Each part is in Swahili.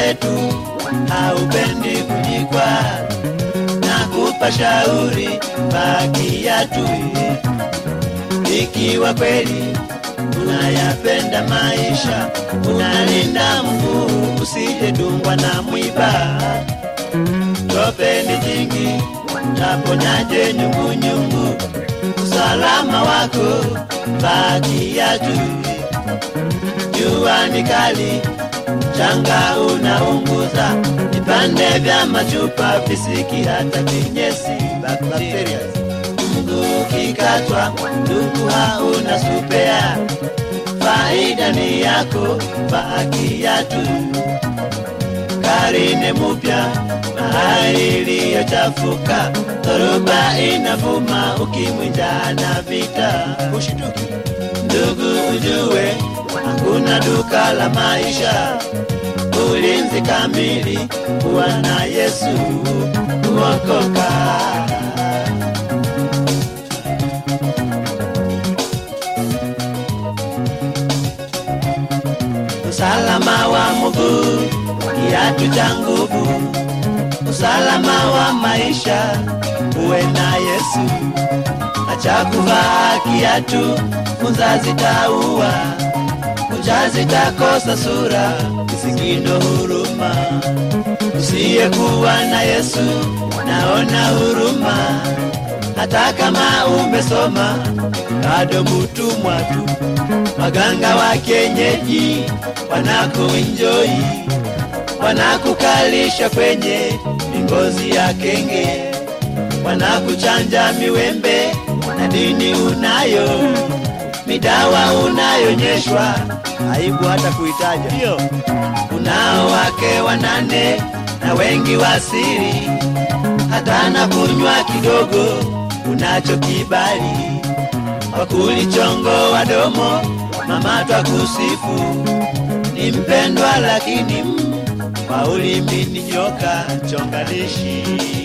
wetu haupendi kujikwa na kupa shauri bakia tu ikiwa kweli unayapenda maisha unalinda mguu usijedungwa na mwiba tope ni jingi taponyaje nyungunyungu usalama wako bakia tu jua ni kali changa unaunguza vipande vya machupa visiki hata vinyesi bakteria mguu kikatwa ndugu hauna supea faida ni yako bakia tu karine mupya mahali iliyochafuka dhoruba inavuma ukimwinja na vita ushituki ndugu ujue hakuna duka la maisha ulinzi kamili kuwa na yesu kuokoka usalama wa mguu kiatu cha nguvu usalama wa maisha uwe na yesu acha kuvaa kiatu funza zitaua kucha zitakosa sura kisikindo huruma usiyekuwa na yesu naona huruma hata kama umesoma bado mutumwa tu waganga wa kienyeji wanakuenjoi wanakukalisha kwenye ngozi ya kenge wanakuchanja miwembe na dini unayo midawa unayonyeshwa aibu hata kuitaja ndio unao wake wanane na wengi wasiri hata na kunywa kidogo unacho kibali wakulichongo wadomo mama twakusifu ni mpendwa lakini mm, kwa ulimi ni nyoka chonganishi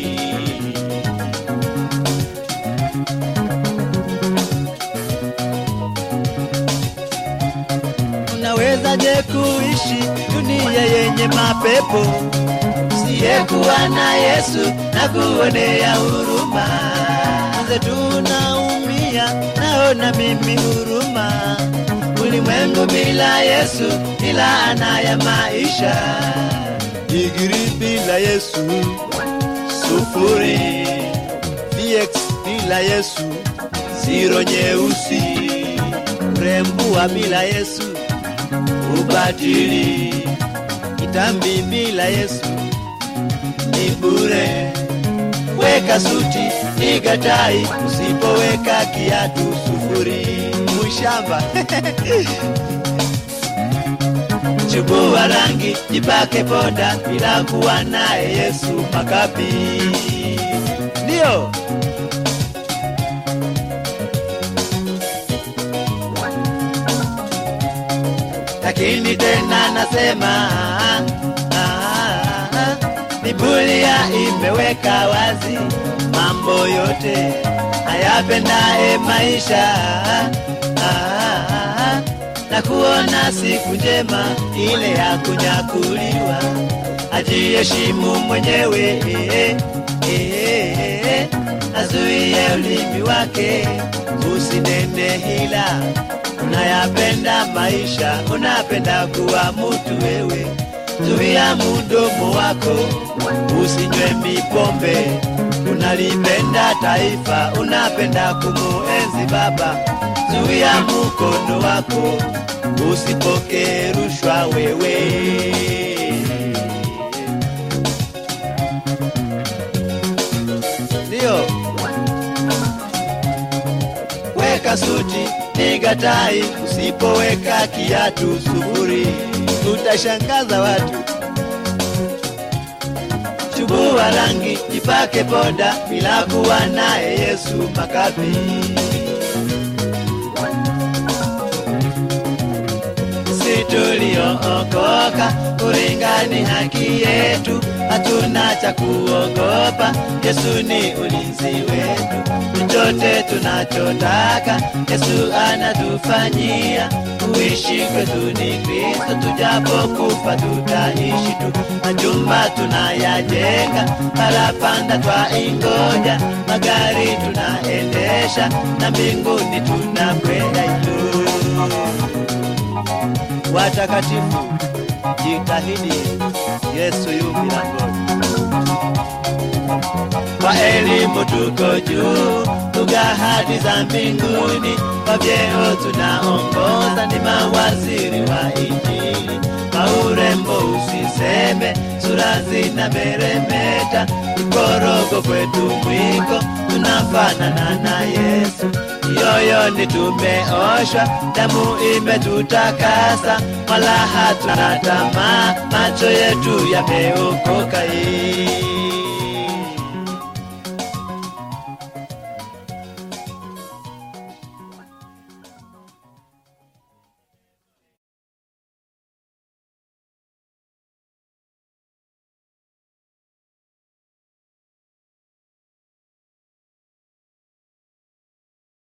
unawezaje kuishi dunia yenye mapepo siyekuwa na yesu na kuonea huruma mze tunaumia naona mimi huruma ulimwengu bila yesu ni laana ya maisha digiri bila yesu sufuri vx bila yesu ziro nyeusi urembua bila yesu ubatili kitambi bila yesu ni bure weka suti piga tai usipoweka kiatu sufuri mushamba chubua rangi jipake poda bila kuwa naye yesu makapi ndiyo lakini tena nasema ah, ah, Biblia imeweka wazi mambo yote ayapendaye maisha ah, ah, na kuona siku njema ile ya kunyakuliwa, ajiheshimu mwenyewe eh, eh, eh, azuie ulimi wake usinene hila unayapenda maisha, unapenda kuwa mutu wewe, zuia mudomo wako usinywe mipombe. Unalipenda taifa, unapenda kumuenzi baba, zuia mukono wako usipokee rushwa wewe. Ndio weka suti piga tai, usipoweka kiatu sufuri, utashangaza watu. Chubua rangi, jipake poda, bila kuwa naye Yesu makapi. Si tuliookoka, kuringani haki yetu, hatuna cha kuogopa. Yesu ni ulinzi wetu, chochote tunachotaka Yesu anatufanyia. Kuishi kwetu ni Kristo, tujapokufa tutaishi tu. Majumba tunayajenga, parapanda twaingoja, magari tunaendesha, na mbinguni tunakwenda juu. Watakatifu, jitahidi, Yesu yu milangoni. Kwa elimu tuko juu, lugha hadi za mbinguni, kwa vyeo tunaongoza, ni mawaziri wa Injili. Kwa urembo usiseme, sura zina meremeta, mkorogo kwetu mwiko, tunafanana na Yesu. Yoyoni tumeoshwa, damu imetutakasa, wala hatuna tamaa, macho yetu yameokoka. hii